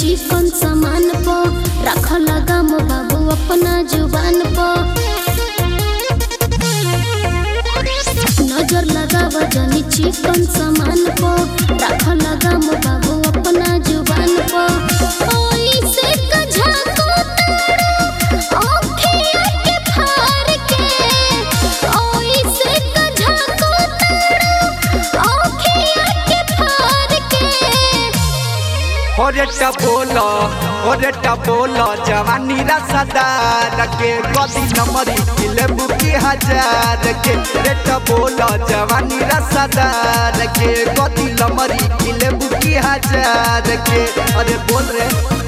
चिकन सामान प रख लगा मो बाबू अपना जुबान प नजर लगाव जनी चिकन सामान प रख लगा मो बाबू अपना जुबान प ओई से कझा को तारो आँखिया के फार के ओई से कझा को तारो आँखिया के फार के ओरे टपोलो ओरे टपोलो जवानी रसदार के गदी नंबरी किले बुकी हजार के रे टपोलो जवानी रसदार के गदी नंबरी किले बुकी हजार के अरे बोल रे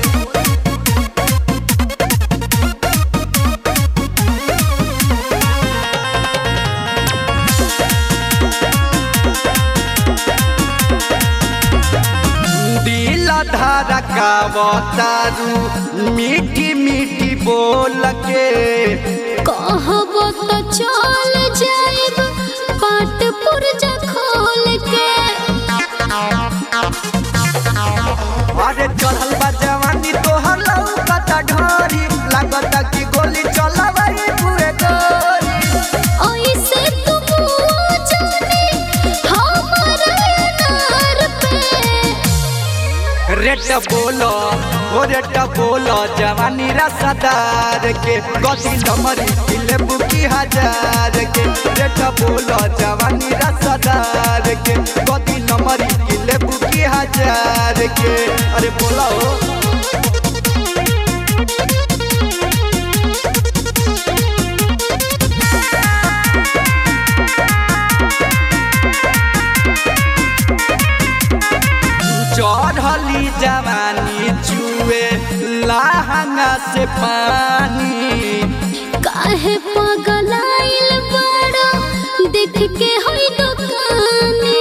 दिल धारा का बतारू मीठी मीठी बोल के कहब तो चल जाइब पाट पुरजा खोल के अरे चढ़ल बा जवानी तोहर लौकता ढोरी लागता कि गोली चलबई पूरे गोरी ऐसे तुम जाने हमारा नार पे रेट बोलो ओ रेट बोलो जवानी रसदार के गति नमरी किले बुकी हजार के रेट बोलो जवानी रसदार के गति नमरी किले बुकी हजार के अरे बोलो चढ़ली जवानी चुए लहंगा से पानी काहे पगलाइल बड़ा देख के होई दुकाने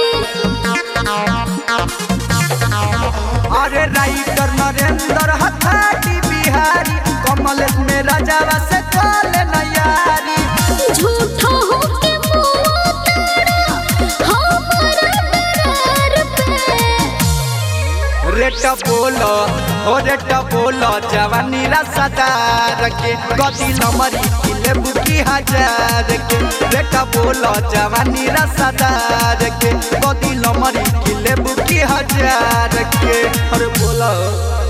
अरे राइटर नरेंद्र हथाटी बिहारी कमलेश में राजावा से कॉल नयारी झूठो हो के मुआ तारा हमारा दरार पे रेट बोलो ओ रेट बोलो जवानी रसदार के गति नमरी किले बुकी हजार के रेट बोलो जवानी रसदार के गति नमरी किले बुकी हजार के अरे बोलो